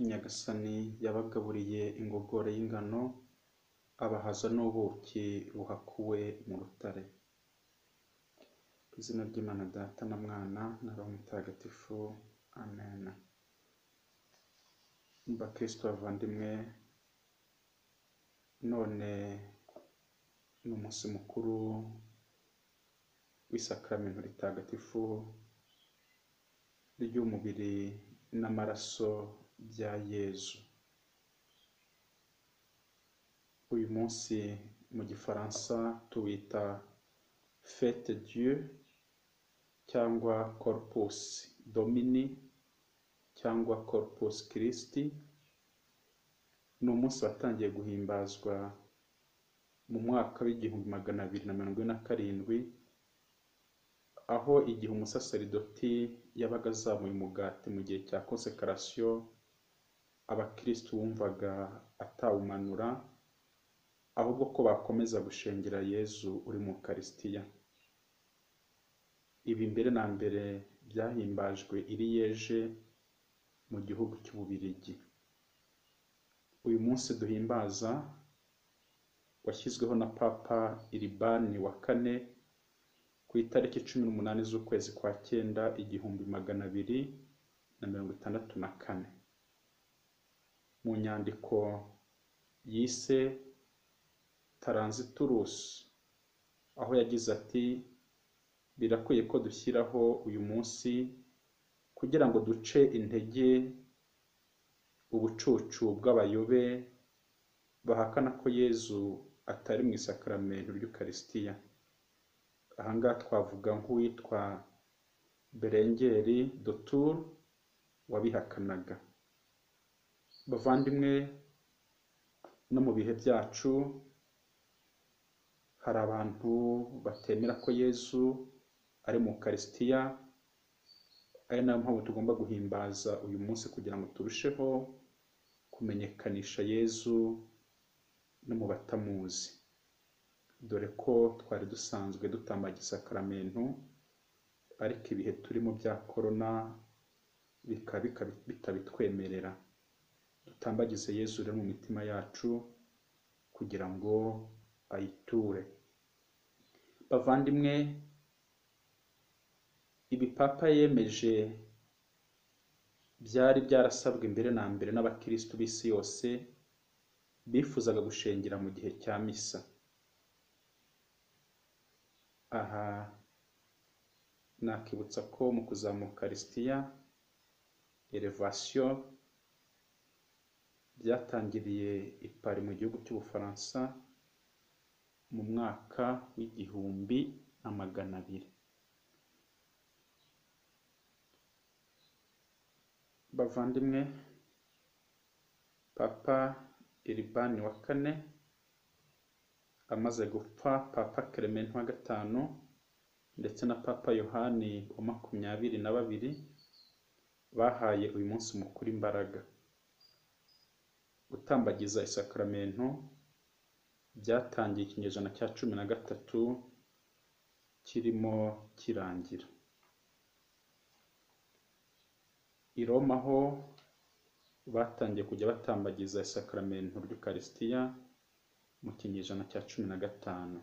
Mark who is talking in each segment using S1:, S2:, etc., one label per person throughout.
S1: Nyagasani yabagaburiye ingogore y'ingano, abahaza n'ubuki buhakuwe mu rutare. Mu izina ry'Imana Data na Mwana na Roho Mutagatifu, Amen. Bakristo bavandimwe, none ni umunsi mukuru w'isakaramento ritagatifu ry'umubiri n'amaraso bya Yezu. Uyu munsi mu Gifaransa tuwita fete dieu cyangwa corpus domini cyangwa corpus Christi, ni umunsi watangiye guhimbazwa mu mwaka w'igihumbi magana abiri na mirongo ine na karindwi, aho igihe umusaserdoti yabaga azamuye umugati mu gihe cya konsekarasiyo, abakirisitu bumvaga atawumanura, ahubwo ko bakomeza gushengera Yezu uri mu Ukarisitiya. Ibi mbere na mbere byahimbajwe i Liege mu gihugu cy'Ububiligi. Uyu munsi duhimbaza washyizweho na Papa Iribani wa kane ku itariki cumi n'umunani z'ukwezi kwa cyenda igihumbi magana abiri na mirongo itandatu na kane. Mu nyandiko yise Taranziturusi, aho yagize ati birakwiye ko dushyiraho uyu munsi kugira ngo duce intege ubucucu bw'abayobe bahakana ko Yezu atari mu isakaramento ry'Ukarisitiya. Aha ngaha twavuga nk'uwitwa Berengeri Dotur wabihakanaga. Bavandimwe, no mu bihe byacu hari abantu batemera ko Yezu ari mu Ukarisitiya, ari nayo mpamvu tugomba guhimbaza uyu munsi kugira ngo turusheho kumenyekanisha Yezu no mu batamuzi. Dore ko twari dusanzwe dutambagira isakaramento, ariko ibihe turimo bya korona bitabitwemerera. Dutambagize Yezu rero mu mitima yacu kugira ngo ayiture. Bavandimwe, ibi Papa yemeje byari byarasabwe mbere na mbere n'abakirisitu b'isi yose bifuzaga gushengera mu gihe cya misa. Aha nakibutsa ko mu kuzamuka Ukarisitiya, Elevasiyo, byatangiriye i Paris mu gihugu cy'Ubufaransa mu mwaka w'igihumbi na magana abiri. Bavandimwe, Papa Iribani wa kane amaze gupfa, Papa Clement wa gatanu ndetse na Papa Yohani wa makumyabiri na babiri bahaye uyu munsi mukuru imbaraga. Gutambagiza isakaramento byatangiye ikinyejana cya cumi na gatatu kirimo kirangira. I Roma ho batangiye kujya batambagiza isakaramento ry'Ukarisitiya mu kinyejana cya cumi na gatanu.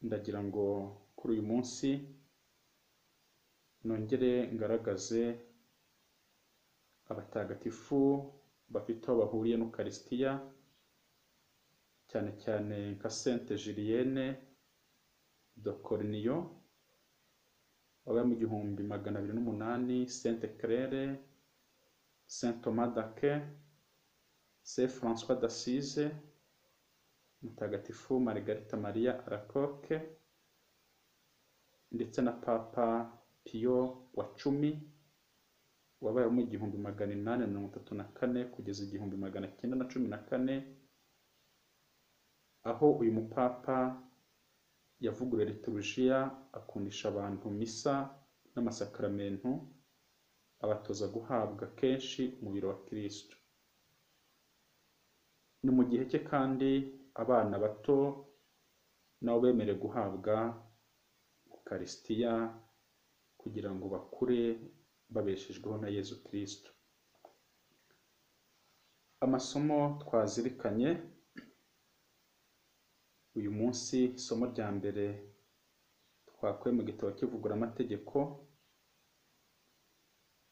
S1: Ndagira ngo kuri uyu munsi nongere ngaragaze abatagatifu bafite aho bahuriye n'Ukarisitiya, cyane cyane nka Sainte Julienne de Cornio wabaye mu gihumbi magana abiri n'umunani, Sainte Claire, Saint Thomas d'Aquin, Saint François d'Assise, Mutagatifu Margarita Maria Alacoque ndetse na Papa Pio wa cumi wabaye mu igihumbi magana inani na mirongo itatu na kane kugeza igihumbi magana cyenda na cumi na kane, aho uyu mupapa yavuguruye liturujiya akundisha abantu misa n'amasakaramentu, abatoza guhabwa kenshi umubiri wa kirisitu. Ni mu gihe cye kandi abana bato nabo bemerewe guhabwa ukarisitiya kugira ngo bakure babeshejweho na Yezu kirisitu. amasomo twazirikanye uyu munsi isomo rya mbere twakuye mu gitabo kivugura amategeko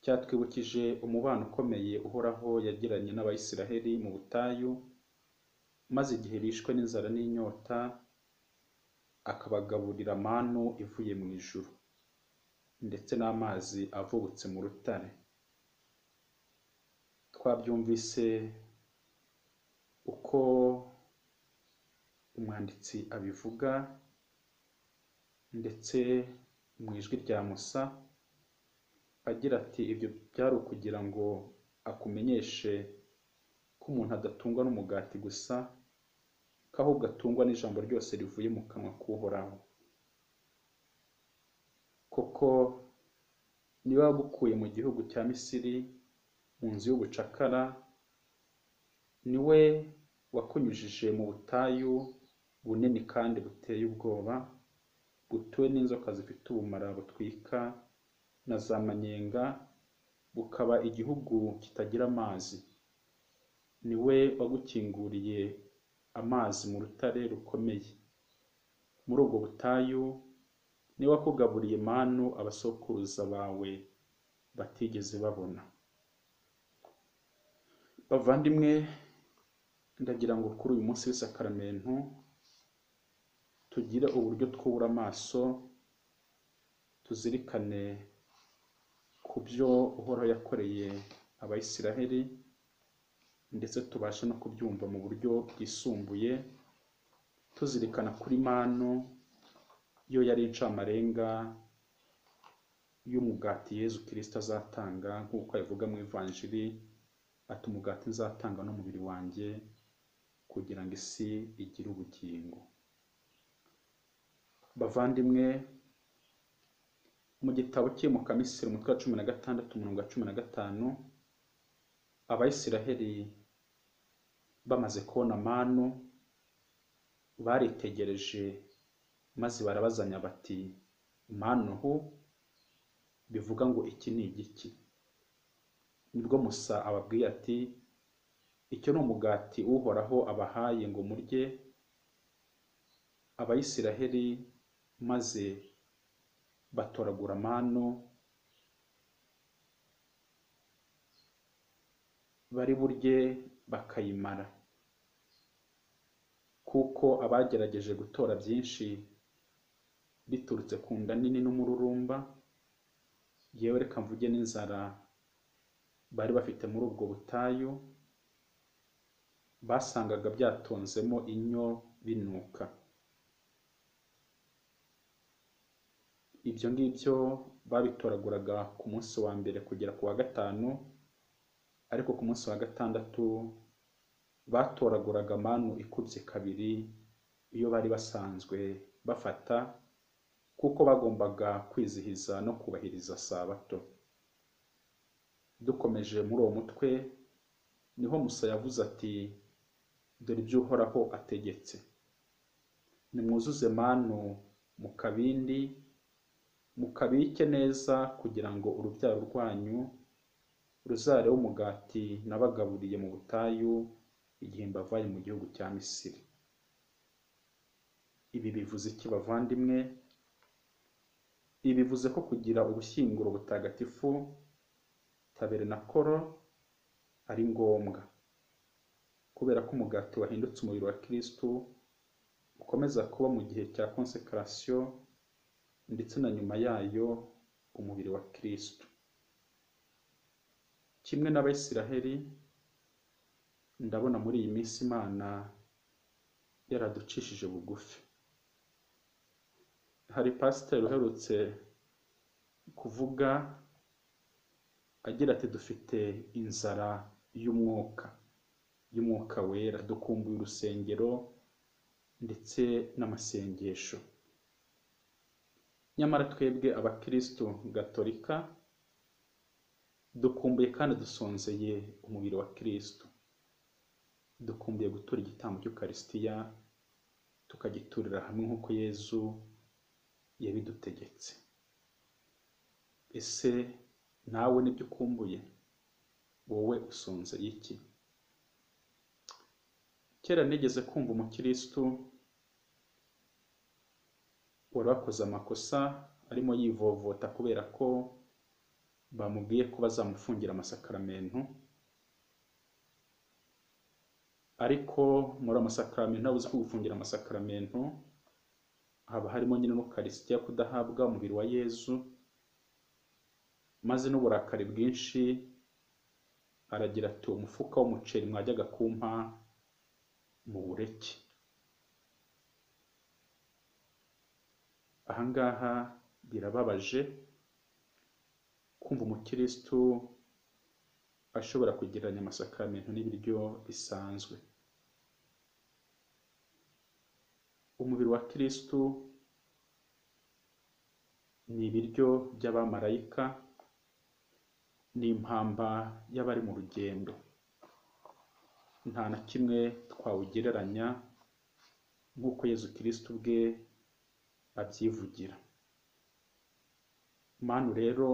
S1: cyatwibukije umubano ukomeye uhoraho yagiranye n'abayisiraheli mu butayu maze igihe bishwe n'inzara n'inyota akabagaburira manu ivuye mu ijuru ndetse n'amazi avubutse mu rutare twabyumvise uko umwanditsi abivuga ndetse mu ijwi rya musa agira ati ibyo byari ukugira ngo akumenyeshe ko umuntu adatungwa n'umugati gusa ko ahubwo atungwa n'ijambo ryose rivuye mu kanwa k'uhoraho kuko niba wagukuye mu gihugu cya misiri mu nzu y'ubucakara niwe wakunyujije mu butayu bunini kandi buteye ubwoba butuwe n'inzoka zifite ubumara butwika na za manyenga bukaba igihugu kitagira amazi niwe wagukinguriye amazi mu rutare rukomeye muri ubwo butayu niwe wakugaburiye manu abasokuruza bawe batigeze babona bavandimwe ndagira ngo kuri uyu munsi w'isakaramentu tugire uburyo twubura amaso tuzirikane ku byo uhoraho yakoreye abayisiraheli ndetse tubashe no kubyumva mu buryo bwisumbuye tuzirikana kuri manu yo yari incamarenga y'umugati yezu kirisita azatanga nk'uko abivuga mu ivanjiri ati umugati nzatanga n'umubiri wanjye kugira ngo isi igire ubugingo bavandimwe mu gitabo cyimuka misiri umutwe wa cumi na gatandatu umurongo wa cumi na gatanu abayisiraheli bamaze kubona manu baritegereje maze barabazanya bati manuhu bivuga ngo iki ni igiki nibwo musa ababwiye ati icyo ni umugati uhoraho abahaye ngo murye abayisiraheli maze batoragura manu bari burye bakayimara kuko abagerageje gutora byinshi biturutse ku nda nini n'umururumba yewe reka mvuge n'inzara bari bafite muri ubwo butayu basangaga byatonzemo inyo binuka ibyo ngibyo babitoraguraga ku munsi wa mbere kugera ku wa gatanu ariko ku munsi wa gatandatu batoraguraga manu ikubye kabiri iyo bari basanzwe bafata kuko bagombaga kwizihiza no kubahiriza sabato dukomeje muri uwo mutwe niho musa yavuze ati dore ibyo uhoraho ategetse nimwuzuze manu mu kabindi mukabike neza kugira ngo urubyaro rwanyu ruzareho umugati nabagaburiye mu butayu igihe mbavaye mu gihugu cya misiri ibi bivuze iki bavandimwe ibi bivuze ko kugira ubushyinguro butagatifu taberenakoro ari ngombwa kubera ko umugati wahindutse umubiri wa kirisitu ukomeza kuba mu gihe cya konsekarasiyo ndetse na nyuma yayo umubiri wa kirisitu kimwe n'abayisiraheli ndabona muri iyi minsi imana yaraducishije bugufi hari pasiteri uherutse kuvuga agira ati dufite inzara y'umwuka y'umwuka wera dukumbuye urusengero ndetse n'amasengesho nyamara twebwe abakirisitu gatolika dukumbuye kandi dusonzeye umubiri wa kirisitu dukumbuye gutura igitambo cy'ukarisitiya tukagiturira hamwe nk'uko yezu yabidutegetse ese nawe nibyo ukumbuye wowe usonzeye iki kera nigeze kumva umukirisitu wari wakoze amakosa arimo yivovota kubera ko bamubwiye ko bazamufungira amasakaramentu ariko muri amasakaramentu ntawe uzi ko gufungira amasakaramentu haba harimo nyine n'ukarisitiya kudahabwa umubiri wa yezu maze n'uburakari bwinshi aragira ati uwo mufuka w'umuceri mwajyaga kumpa mu bureke ahangaha birababaje kumva umukirisitu ashobora kugereranya amasakaramentu n'ibiryo bisanzwe umubiri wa kirisitu ni ibiryo by'abamarayika ni impamba y'abari mu rugendo nta na kimwe twawugereranya nk'uko yezu kirisitu ubwe abyivugira manu rero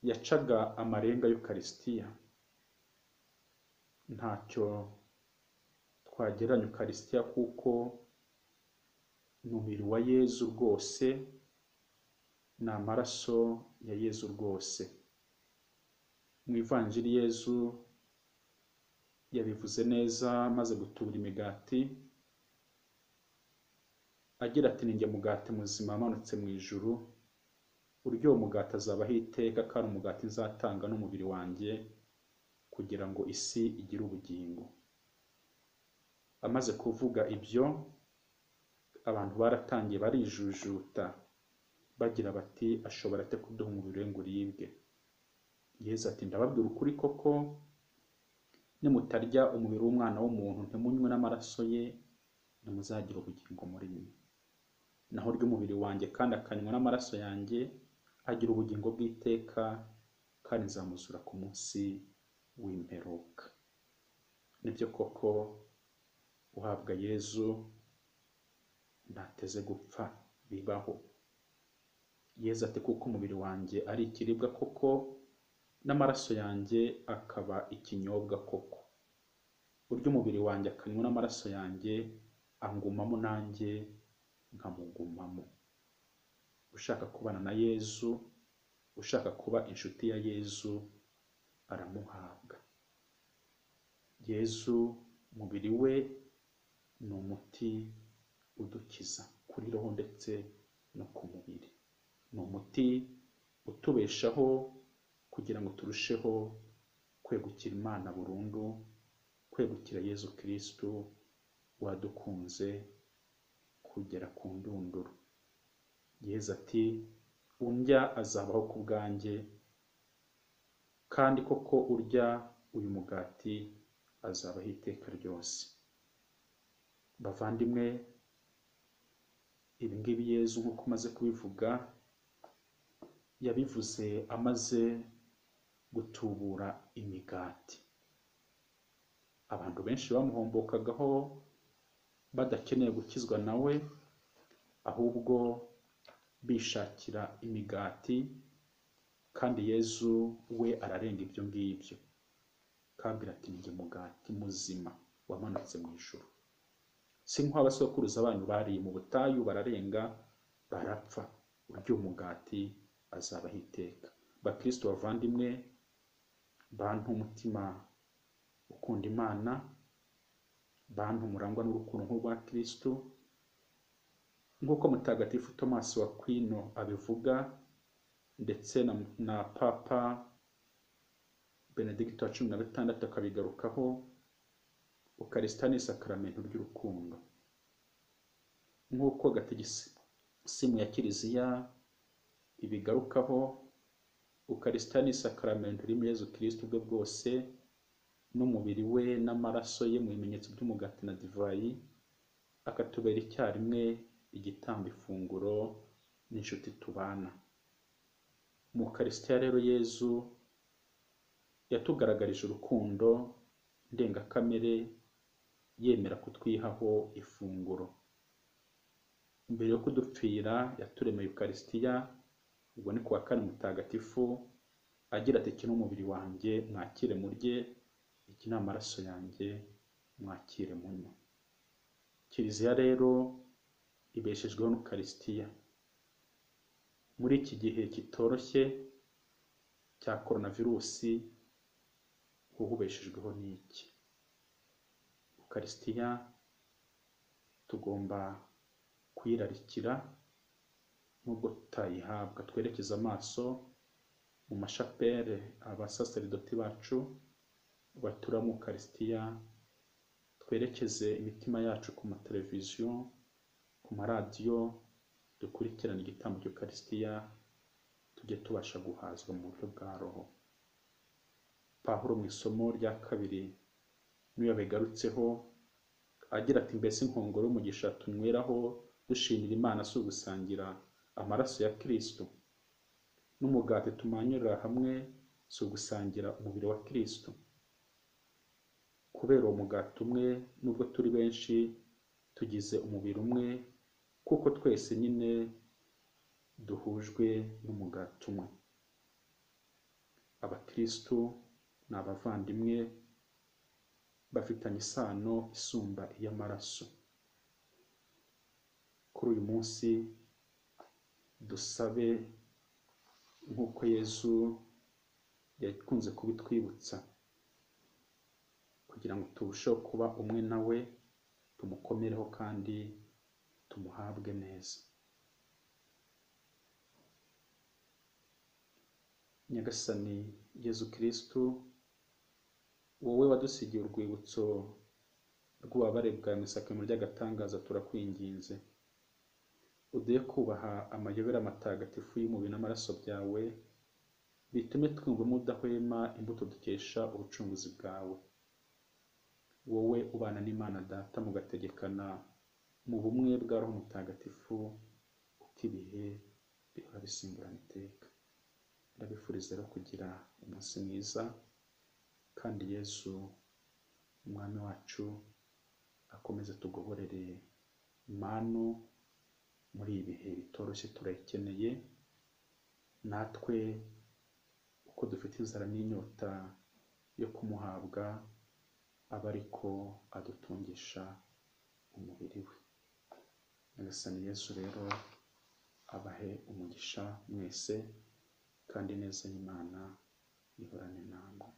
S1: yacaga amarenga y'ukarisitiya ntacyo twagereranya ukarisitiya kuko ni umubiri wa yezu rwose ni amaraso ya yezu rwose mu ivanjiri yezu yabivuze neza maze gutubura imigati agira ati ninjye mugati muzima amanutse mu ijuru urya uwo mugati azabaho iteka kandi umugati nzatanga n'umubiri wanjye kugira ngo isi igire ubugingo amaze kuvuga ibyo abantu baratangiye barijujuta bagira bati ashobora ate kuduha umubiri we ngo uribwe yezu ati ndababwira ukuri koko nimutarya umubiri w'umwana w'umuntu ntimunywe n'amaraso ye ntimuzagira ubugingo muri mwe naho urya umubiri wanjye kandi akanywa n'amaraso yanjye agira ubugingo bw'iteka kandi nzamuzura ku munsi w'imperuka nibyo koko uhabwa yezu ntateze gupfa bibaho yezu ati kuko umubiri wanjye ari ikiribwa koko n'amaraso yanjye akaba ikinyobwa koko urya umubiri wanjye akanywa n'amaraso yanjye angumamo nanjye nkamugumamo ushaka kubana na yezu ushaka kuba inshuti ya yezu aramuhabwa yezu umubiri we ni umuti udukiza kuri roho ndetse no ku mubiri ni umuti utubeshaho kugira ngo turusheho kwegukira imana burundu kwegukira yezu kirisitu wadukunze kugera ku ndunduro yezu ati undya azabaho ku bwanjye kandi koko urya uyu mugati azabaho iteka ryose bavandimwe ibingibi yezu nk'uko umaze kubivuga yabivuze amaze gutubura imigati abantu benshi bamuhombokagaho badakeneye gukizwa nawe ahubwo bishakira imigati kandi yezu we ararenga ibyo ngibyo kabwira ati njye mugati muzima wamanutse mu ijoro si nk'abasokuruza banyu bariye mu butayu bararenga barapfa urya umugati azabaho iteka bakristo bavandimwe bantu umutima ukunda imana bantu murangwa n'urukundo nk'urwa kirisitu nk'uko mutagatifu tomasi wa kwino abivuga ndetse na, na papa benedigito wa cumi na gatandatu akabigarukaho ukarisita ni isakaramento ry'urukundo nk'uko gatigisimu ya kiliziya ibigarukaho ukarisita ni isakaramento ririmo yezu kirisitu bwe bwose n'umubiri we n'amaraso ye mu bimenyetso by'umugati na divayi akatubera icyarimwe igitambo ifunguro n'inshuti tubana mu karisitiya rero yezu yatugaragarije urukundo ndengakamere yemera kutwihaho ifunguro mbere yo kudupfira yaturemeye ukarisitiya ubwo ni kuwa kane mutagatifu agira ati iki ni umubiri wanjye mwakire murye iki ni amaraso yanjye mwakire munywe kiliziya rero ibeshejweho n'ukarisitiya muri iki gihe kitoroshye cya korona virusi wowe ubeshejweho n'iki ukarisitiya tugomba kuyirarikira nubwo tutayihabwa twerekeze amaso mu mashapere abasaseridoti bacu batura mu karisitiya twerekeze imitima yacu ku mateleviziyo ku maradiyo dukurikirane igitambo cy'ukarisitiya tujye tubasha guhazwa mu buryo bwa roho pahuro mu isomo rya kabiri niyo yabigarutseho agira ati mbese inkongoro y'umugisha tunyweraho dushingira imana si ugusangira amaraso ya kirisito n'umugati tumanyurira hamwe si ugusangira umubiri wa kirisito kubera uwo mugati umwe nubwo turi benshi tugize umubiri umwe kuko twese nyine duhujwe n'umugati umwe abakirisitu ni abavandimwe bafitanye isano isumba iy'amaraso kuri uyu munsi dusabe nk'uko yezu yakunze kubitwibutsa kugira ngo turusheho kuba umwe nawe tumukomereho kandi tumuhabwe neza nyagasani yezu kirisitu wowe wadusigiye urwibutso rw'ububabare bwawe mu isakame ry'agatangaza turakwinginze uduhe kubaha amayobera matagatifu y'umubiri n'amaraso byawe bitume twumvamo udahwema imbuto dukesha ubucunguzi bwawe wowe ubana n'imana data mugategekana mu bumwe bwa roho mutagatifu uko ibihe bihora bisimburana iteka ndabifuriza rero kugira umunsi mwiza kandi yesu umwami wacu akomeze tugoborere manu muri ibi bihe bitoroshye turayikeneye natwe uko dufite inzara n'inyota yo kumuhabwa aba ariko adutungisha umubiri we nyagasani yesu rero abahe umugisha mwese kandi neza y'imana ihorane namwe